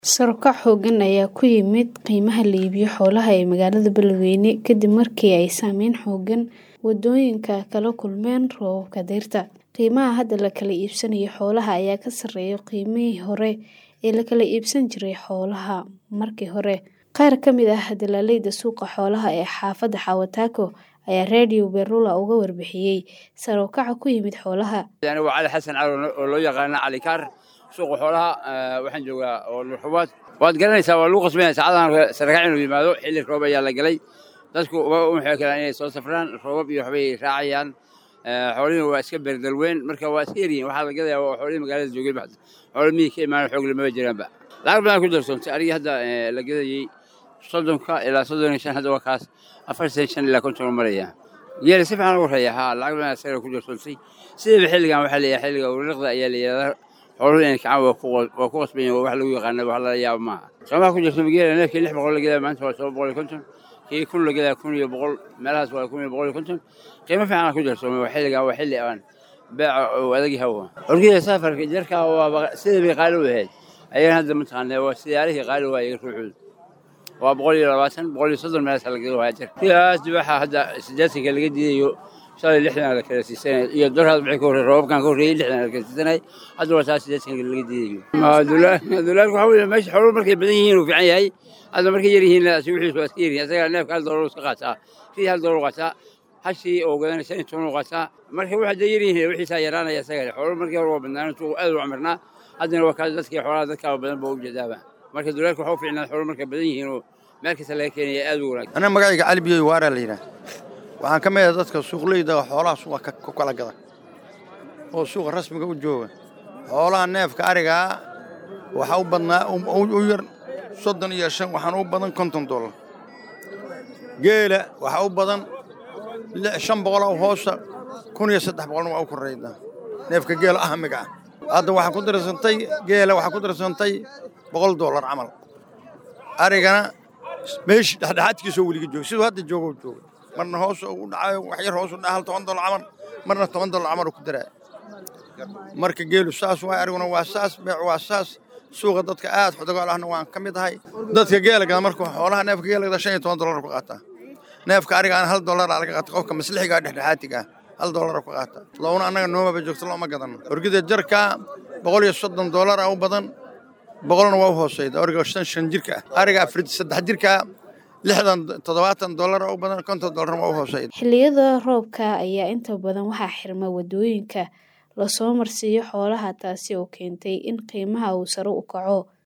Sare u kac xooggan ayaa ku yimid qiimaha la iibiyo xoolaha ee magaalada Beledweyne kadib markii ay saameyn xooggan waddooyinka kala kulmeen roobabka dayrta. Qiimaha hadda la kala iibsanayo xoolaha ayaa ka sarreeya qiimihii hore ee la kala iibsan jiray xoolaha markii hore. Qaar ka mid ah dillaaliinta suuqa xoolaha ee xaafadda Xawatako ayaa Radio Berula uga warbixiyay sare u kaca ku yimid xoolaha. Anigu Cali Xasan Cali oo loo yaqaan Cali Kaar suuqa xoolaha waxaan joogaa oo Nurxubaad waad garanaysaa waa lagu qasbanaya saacadahan sare kac inuu yimaado xilli roob ayaa la galay dadku waxay kalaan inay soo safraan roobab iyo waxbay raacayaan xoolihii waa iska beerdalweyn marka waa iska yaryihin waxaa la gadayaa waa xoolihii magaalada joogay baxda xoolo miyii ka imaan xoog lamaba jiraanba lacag badan ku darsoontay anigii hadda la gadayey soddonka ilaa soddon iyo shan hadda waa kaas afartan shan ilaa konton u maraya geela si fiican ugu horeeya haa lacag badan asaga ku darsoontay sidaba xilligan waxaa leeyahay xilliga urliqda ayaa la yidhahdaa xooluhu inay kacaan waa ku qasban yihin wax lagu yaqaana wax lala yaabo maaha soomaa ku jirto geela neefkii lix boqol la gadaa maanta waa toban boqol iyo konton kii kun la gadaa kun iyo boqol meelahaas waa kun iyo boqol iyo konton qiimo fiican ku jirto waa xilligan waa xilli aan beeca uu adag yahay orgida safarka jarka waa sidii bay qaali u ahayd ayaan hadda mataqaanaa waa siyaarihii qaali waayay ruuxooda waa boqol iyo labaatan boqol iyo soddon meelaas laga waaya jarka sidaas dibaxa hadda siddeetanka laga diidayo shalay lixdan la kala siisanay iyo doraad maxay ka horreeyay roobabkan ka horreeyay lixdan la kala siisanay hadda waa taas siddeetanka laga diidayo dulaalku waxa weeye meesha xooluhu markay badan yihiin uu fiican yahay hadda markay yar yihiin asi wixiisu waa iska yaryihin asaga neefka hal doolar iska qaataa sidii hal doolar qaataa hashii oo gadanay shan iyo toban u qaataa marka waxa hadda yar yihiin wixiisaa yaraanaya asaga xooluhu markii hore waa badnaan intuu aad u camirnaa haddana waa kaas dadkii xoolaha dadkaa badan baa u jeedaaba marka dulaalku waxa u fiicnaa xooluhu markay badan yihiin oo meel kasta laga keenaya aad u wanaagsan anaa magacayga cali biyoy waaraa la yidhaah waxaan ka mid ah dadka suuqleyda xoolaha suuqa ku kala gada oo suuqa rasmiga u jooga xoolaha neefka arigaa waxaa u badnaa u yar soddon iyo shan waxaan u badan konton dollar geela waxaa u badan shan boqoloo hoosa kun iyo saddex boqolna waa u korrayda neefka geela ahmiga ah hadda waxaa ku darsantay geela waxaa ku darsantay boqol dollar camal arigana meeshii dhexdhexaadkiisoo weliga jooga siduu hadda joogo jooga marna hoos u dhacayo wax yar hoos u dhaca hal toban dollar camal marna toban dollar camal uu ku daraa marka geelu saas waay ariguna waa saas beecu waa saas suuqa dadka aad xodogaal ahna waan ka mid ahay dadka geela gada marka xoolaha neefka geela gada shan iyo toban dollar ku qaataa neefka arigaana hal dollar laga qaata qofka maslixiga dhexdhexaatiga ah hal dollar ku qaata loona annaga noomaba joogto looma gadan orgida jarka boqol iyo soddon dollar u badan boqolna waa u hooseyda origa shan shan jirka ah ariga afar saddex jirka lixdan toddobaatan dollar u badan konton dollar waa u hooseyda xilliyada roobka ayaa inta badan waxaa xirma waddooyinka lasoo marsiiyo xoolaha taasi oo keentay in qiimaha uu sare u kaco